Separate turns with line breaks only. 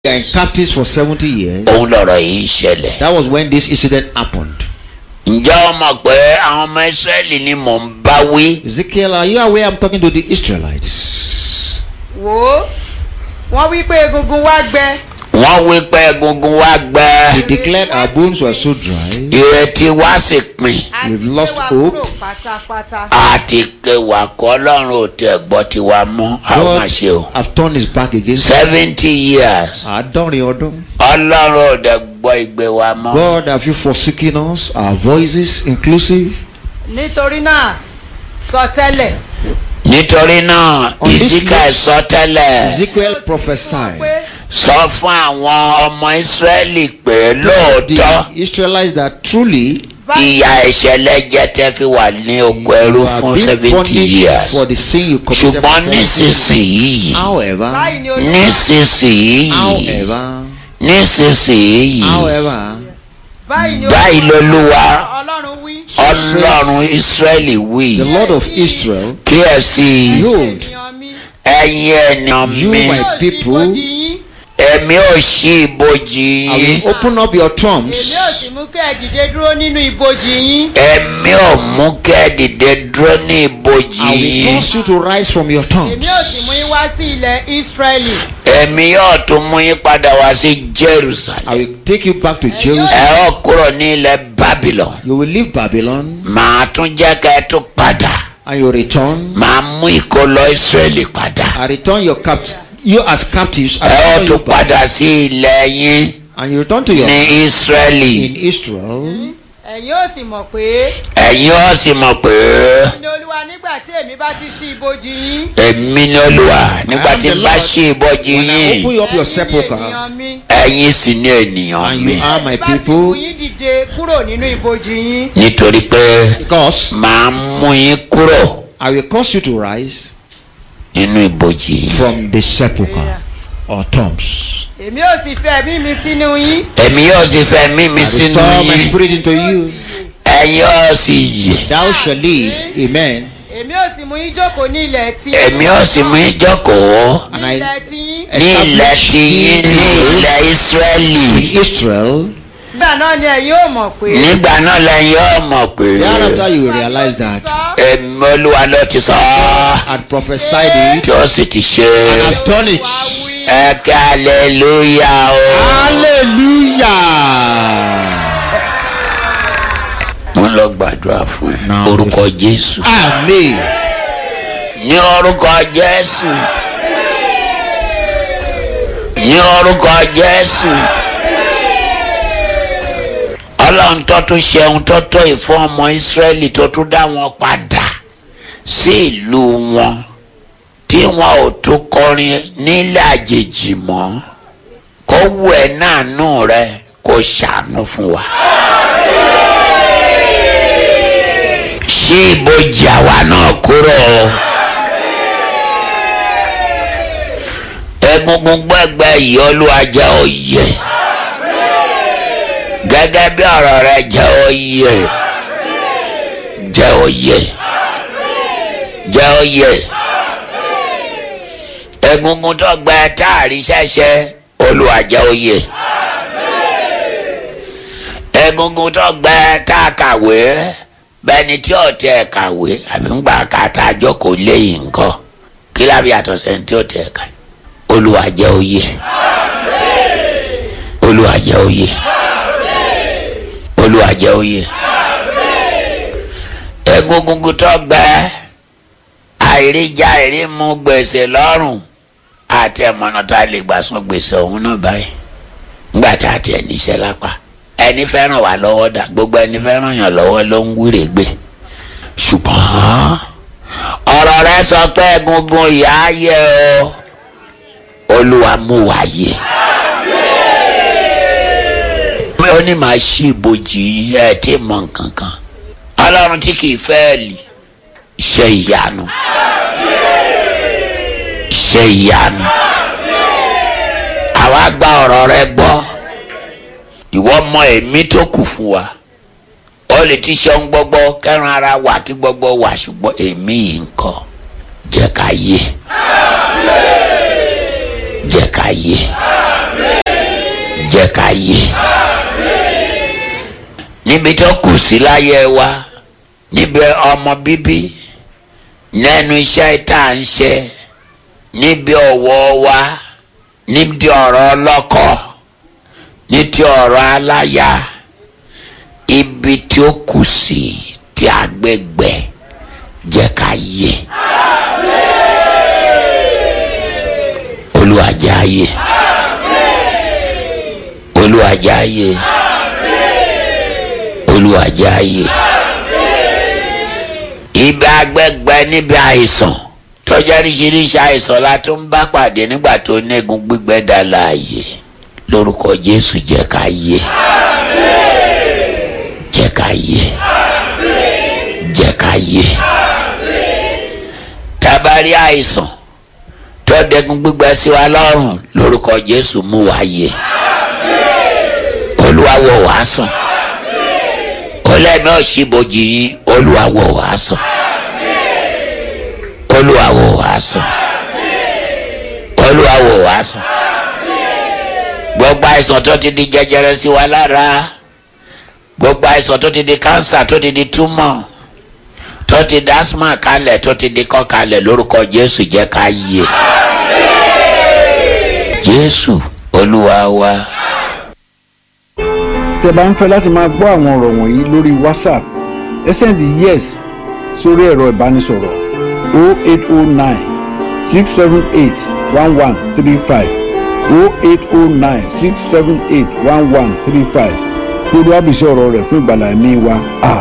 were in captives for 70 years.
òun lọ̀rọ̀ yìí ṣẹlẹ̀.
That was when this incident happened.
ǹjẹ́ o mọ̀ pé àwọn ọmọ ìsírẹ́lì ni mò ń bá wí.
Ezekiel, are you aware I'm talking to the Israelites?
wò ó wọ́n wí pé egungun wá gbẹ
wọ́n wí pé egungun wa gbẹ.
We declared our bones were so dry.
ìrètí wa sì pin.
àti
We've
gbé
lost
wa
hope.
kúrò pátápátá.
àti kẹwàá kọ́ ọlọ́run ò tẹ̀ gbọ́ tiwa mọ́ àwọn máa ṣe o.
God have turned his back against
seventy years
Àádọ́rin ọdún.
ọlọ́run ò dẹ̀ gbọ́ igbe wa mọ́.
God, have you forsaken us? Our voices inclusive?
nítorí náà sọ tẹ́lẹ̀
nítorí náà
On this
ìsíkà
note,
sọ tẹ́lẹ̀
Ezekiel
pé
prophesied.
sọ fún àwọn ọmọ ìsírẹ́lì pé lóòótọ́
The Israelites that truly
ìyà ìṣẹ̀lẹ̀ jẹ́ tẹ́ fi wà ní oko ẹrú
you
fún
have been
seventy
punished
years
for the sin you committed.
ṣùgbọ́n
for 70 years.
nísinsìnyí
However,
báyìí ni olúwa
nísinsìnyí
however,
nísinsìnyí
however,
báyìí ni
báyìí lolúwa
ọlọ́run wí.
ọlọ́run ìsírẹ́lì wí
the Lord of Israel,
kíyèsí
behold,
ènìyàn mi
ẹ̀yin ènìyàn
You,
mi
my
yóò ṣí
people,
ibojì yín
èmi ò ṣí ibojì
I
yín
will open up your tombs.
èmi ò sì mú kẹ́ ẹ dìde dúró nínú ibojì yín.
èmi ò mú kẹ́ ẹ dìde dúró ní ibojì
I will
yín
cause you to rise from your tombs.
èmi ò sì mú yín wá sí ilẹ̀ ísírẹ́lì.
èmi yóò tún mú yín padà wá sí jerusalem
I will take you back to
ẹ
Jerusalem.
ó kúrò ní ilẹ̀ babylon
You will leave Babylon
màá tún jẹ́ kẹ́ ẹ tún padà
and you return.
màá mú ìkólọ israẹli padà
I return your capt you as captives. I
ẹ ó
return you
tún
back.
padà sí ilẹ̀ yín
And you return to your
ní israẹli
in Israel.
ẹ̀yin ò sì mọ̀ pé
ẹ̀yin ó sì mọ̀ pé
ní olúwa nígbà tí èmi bá ti ṣí ibojì yín.
èmi ní olúwa nígbà
am
tí
the
n bá
Lord.
ṣí ibojì
When I
yín
open up your
ẹ̀yin ni
sepulchre
ènìyàn mi.
ẹ̀yin sì ní ènìyàn
and
mi
you are my
bá sì mú
people,
yín dìde kúrò nínú ibojì yín.
nítorí pé
because
màá mú yín kúrò
I will cause you to rise
nínú ibojì yín.
from the sepulchre or tombs.
èmi ò sì fẹ́ ẹ̀mí mi sínú yín.
èmi yóò sì fẹ́ mí mi
I will
sínú
restore my
yín
spirit into you.
ẹ̀yin yóò sì yè
Thou shalt live. Amen.
èmi ò sì mú yín jókòó ní ilẹ̀ tí.
èmi yóò sì mú yín jókòó
ní
And I-
ilẹ̀ tí yín.
ní ilẹ̀ tiyín ní ilẹ̀ Ísírẹ́lì
Israel.
nígbà náà ni ẹ̀yin ò mọ̀ pé.
nígbà náà lẹ́yìn yóò mọ̀ pé
Thereafter you will realize that
èmi olúwa ló ti sọ ọ́
had prophesied it
tí ó sì ti ṣe
and have done it.
ẹ kí aleluya o.
Hallelujah.
mo ń lọ gbàdúrà fún ẹ
Now-
orúkọ Jésù
Amen.
ní orúkọ Jésù ní orúkọ Jésù ọlọ́run tó tún ṣe ohun tó tó ìfún ọmọ Ísírẹ́lì tó tún dá wọn padà sí ìlú wọn tí wọn ò tún kọrin nílẹ̀ àjèjì mọ́ kó wù ẹ́ náà nù rẹ kó ṣàánú fún wa. ṣí ibojì àwa náà kúrò o. egungun gbẹgbẹ yìí olúwa jẹ́ òye gẹ́gẹ́ bí ọ̀rọ̀ rẹ jẹ́ òye jẹ́ òye jẹ́ òye egungun tó gbẹ táàrí ṣẹ̀ṣẹ̀ olúwa jẹ́ òye egungun tó gbẹ tá a kàwé bẹ́ẹ̀ni tí ò tẹ kàwé àbí ń gbà ká tá a jókòó léyìn nǹkan kí lábí yàtọ̀ sẹ́ni tí ò tẹ ká olúwa jẹ́ òye olúwa jẹ́ òye olúwa jẹ́ òye egungun tó gbẹ àìríjà àìrímu gbèsè lọ́rùn àti ẹ̀mọ́nà tá a lè gbà sún gbèsè ọ̀hún náà báyìí ńgbà tá a tiẹ̀ níṣẹ́ lápá ẹni fẹ́ràn wà lọ́wọ́ dà gbogbo ẹni fẹ́ràn yàn lọ́wọ́ ló ń wúre gbé ṣùgbọ́n ọ̀rọ̀ rẹ sọ pé egungun ìyá yẹ o olúwa mú wa yẹ ó ní màá ṣí ibojì ẹ tí mọ nǹkan kan ọlọ́run tí kì í fẹ́ lì ṣe ìyanu ṣe ìyanu àwa gba ọ̀rọ̀ rẹ gbọ́ ìwọ mọ ẹ̀mí tó kù fún wa ó lè ti ṣe ń gbọ́gbọ́ kẹ́ran ara wà kí gbọ́gbọ́ wà ṣùgbọ́n ẹ̀mí yìí ń kọ́ jẹ́ ká yé jẹ́ ká yé jẹ́ ká yé níbi tó kù sí láyé wa níbi ọmọ bíbí nẹ́nu iṣẹ́ tá à ń ṣe níbi ọ̀wọ́ wa níbi ọ̀rọ̀ ọlọ́kọ ní ti ọ̀rọ̀ aláya ibi tí ó kù sí tí agbègbè jẹ́ ká yé olùwàjáyé olùwàjáyé olùwàjáyé ibi agbègbè níbi àìsàn tọ́jà oríṣiríṣi àìsàn la tún ń bá pàdé nígbà tó négun gbígbẹ́ dá láàyè lórúkọ Jésù jẹ́ ká yé jẹ́ ká yé jẹ́ ká yé tabari àìsàn tó dẹ́gun gbígbẹ́ sí wa lọ́rùn lórúkọ Jésù mú wa yé Olúwa wò wá sàn olẹ́mi òṣìbòjì yín Olúwa wò wá sàn Olúwa wò wá sàn Olúwa wò wá sàn gbogbo àìsàn tó ti di jẹjẹrẹ sí wa lára gbogbo àìsàn tó ti di kánsà tó ti di túmọ̀ tó ti di asma kalẹ̀ tó ti di kọ́ kalẹ̀ lórúkọ Jésù jẹ́ ká yé Jésù Olúwa wa.
tí ẹ bá ń fẹ́ láti máa gbọ́ àwọn ọ̀rọ̀ wọ̀nyí lórí whatsapp ẹ sẹ́ndì yes sórí ẹ̀rọ ìbánisọ̀rọ̀ 0809 678 1135 0809 678 1135 lórí àbísí ọ̀rọ̀ rẹ̀ fún ìgbàlá ẹ̀mí wa.